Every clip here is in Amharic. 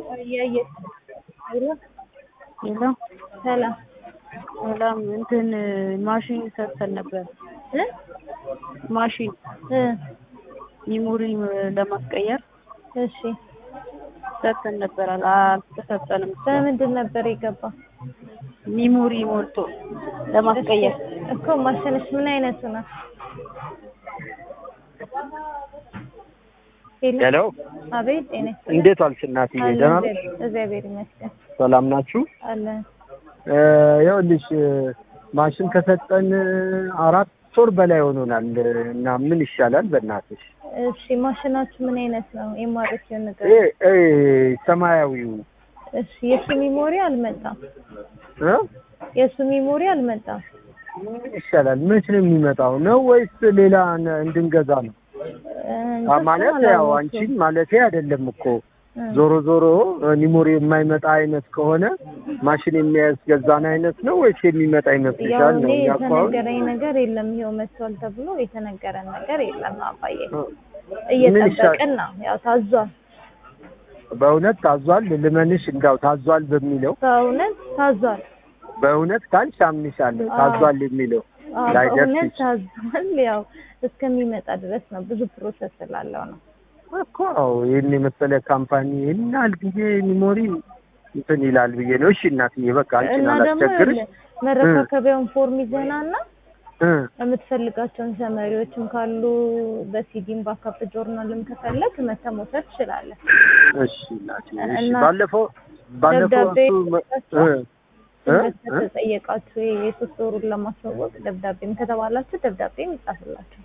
እያየሽ ሄሎ ሄሎ ሰላም ሰላም እንትን ማሽን ሰጥተን ነበር። እ ማሽን እ ሚሞሪ ለማስቀየር እሺ ሰጥተን ነበር። አልተሰጠንም። በምንድን ነበር የገባው? ሚሞሪ ሞልቶ ለማስቀየር እኮ ማሽንሽ ምን አይነቱ ነው? ሄሎ ሄሎ አቤት ጤና ይስጥልኝ። እንዴት ዋልሽ እናትዬ? አለን ደህና ነሽ? እግዚአብሔር- እግዚአብሔር ይመስገን ሰላም ናችሁ? አለን። እ ይኸውልሽ ማሽን ከሰጠን አራት ወር በላይ ሆኖናል እና ምን ይሻላል በእናትሽ? እሺ ማሽናችሁ ምን አይነት ነው? የማረፊያው ነገር ይሄ እ ሰማያዊው እሺ የሱ ሚሞሪ አልመጣም። እ የሱ ሚሞሪ አልመጣም። ምን ይሻላል? መች ነው የሚመጣው ነው ወይስ ሌላ ነ- እንድንገዛ ነው? እ አ- ማለት እንትን ያው አላወቅኩም። አንቺን ማለቴ አይደለም እኮ እ ዞሮ ዞሮ ኒሞሪ የማይመጣ አይነት ከሆነ ማሽን የሚያስገዛን አይነት ነው ወይስ የሚመጣ ያው ይመስልሻል? እኔ ነው እኛ እኮ አሁን የተነገረኝ ነገር የለም። ይኸው መጥቷል ተብሎ የተነገረን ነገር የለም። አባዬ እ እየጠበቅን ነው። ያው ታዟል፣ በእውነት ታዟል። ልመንሽ እንዳው ታዟል በሚለው በእውነት ታዟል። በእውነት ካልሽ አምንሻለሁ። አዎ። ታዟል የሚለው አዎ ላይደርስ በእውነት ይችላል ታዟል። ያው እስከሚመጣ ድረስ ነው። ብዙ ፕሮሰስ ስላለው ነው። እኮ ይህን የመሰለ ካምፓኒ ይህን ያህል ጊዜ ሚሞሪ እንትን ይላል ብዬ ነው። እሺ እናትዬ በቃ አንቺን እና ደግሞ አላስቸግርሽ። መረካከቢያውን ፎርም ይዘና እና እ የምትፈልጋቸውን ሰመሪዎችም ካሉ በሲዲም ባካፕ ጆርናልም ከፈለግ መተህ መውሰድ ትችላለህ። እሺ እናትዬ እሺ። እና ባለፈው ባለፈው ደብዳቤ እሱ መ- እ እ እ ከተጠየቃችሁ የሶስት ወሩን ለማስታወቅ ደብዳቤም ከተባላችሁ ደብዳቤም ይጻፍላችሁ።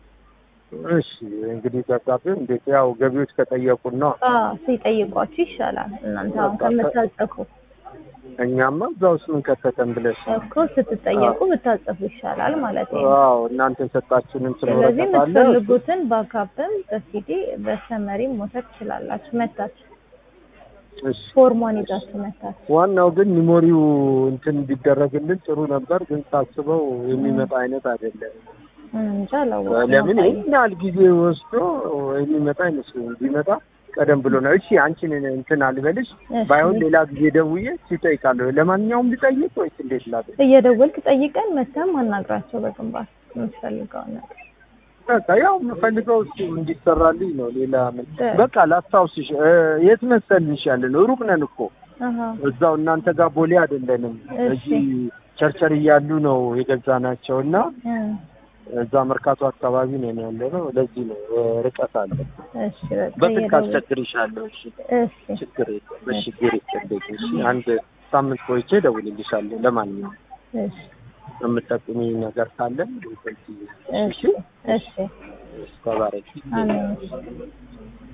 እሺ እንግዲህ ደብዳቤው እንዴት ያው ገቢዎች ከጠየቁን ነው። አዎ ሲጠይቋችሁ ይሻላል እናንተ አሁን ከምታጽፉ እኛማ እዛ ውስጥ ምን ከተተን ብለሽ ነው። እኮ ስትጠየቁ ብታጽፉ ይሻላል ማለት ነው። አዎ እናንተ የሰጣችሁንም ስለዚህ ስለወረቀት አለ የምትፈልጉትን ባካፕም በሲዲ በሰመሪም መውሰድ ትችላላችሁ። መታችሁ እሺ ፎርሟን ይዛችሁ መታችሁ። ዋናው ግን ሚሞሪው እንትን ቢደረግልን ጥሩ ነበር፣ ግን ሳስበው የሚመጣ አይነት አይደለም። እንጃ አላወቅኩም። ለምን አባዬ። ይህን ያህል ጊዜ ወስዶ የሚመጣ አይመስለኝም። ቢመጣ ቀደም ብሎ ነው። እሺ አንቺን እንትን አልበልሽ፣ እሺ። ባይሆን ሌላ ጊዜ ደውዬ ሲጠይቃለሁ። ለማንኛውም ልጠይቅ ወይስ እንዴት ላድርግ? እየደወልክ ጠይቀን መተም አናግራቸው በግንባር የምትፈልገውን ነገር በቃ ያው የምፈልገው እሱ እንዲሰራልኝ ነው። ሌላ ምን እ- በቃ ላስታውስሽ፣ እ፣ የት መሰልሽ ያለ ነው? ሩቅ ነን እኮ አሀ እዛው እናንተ ጋር ቦሌ አይደለንም። እሺ። እዚህ ቸርቸር እያሉ ነው የገዛናቸው እና እ፣ እዛ መርካቶ አካባቢ ነው ያለ ነው። ለዚህ ነው እ፣ ርቀት አለ። እሺ በቃ በስልክ እየደወልክ አስቸግርሻለሁ። እሺ እሺ ችግር የለም። በችግር ይጨደቅ። እሺ አንድ ሳምንት ቆይቼ እደውልልሻለሁ። ለማንኛውም እሺ የምጠቁሚ ነገር ካለ እሺ እሺ ተባረኪ። አሜን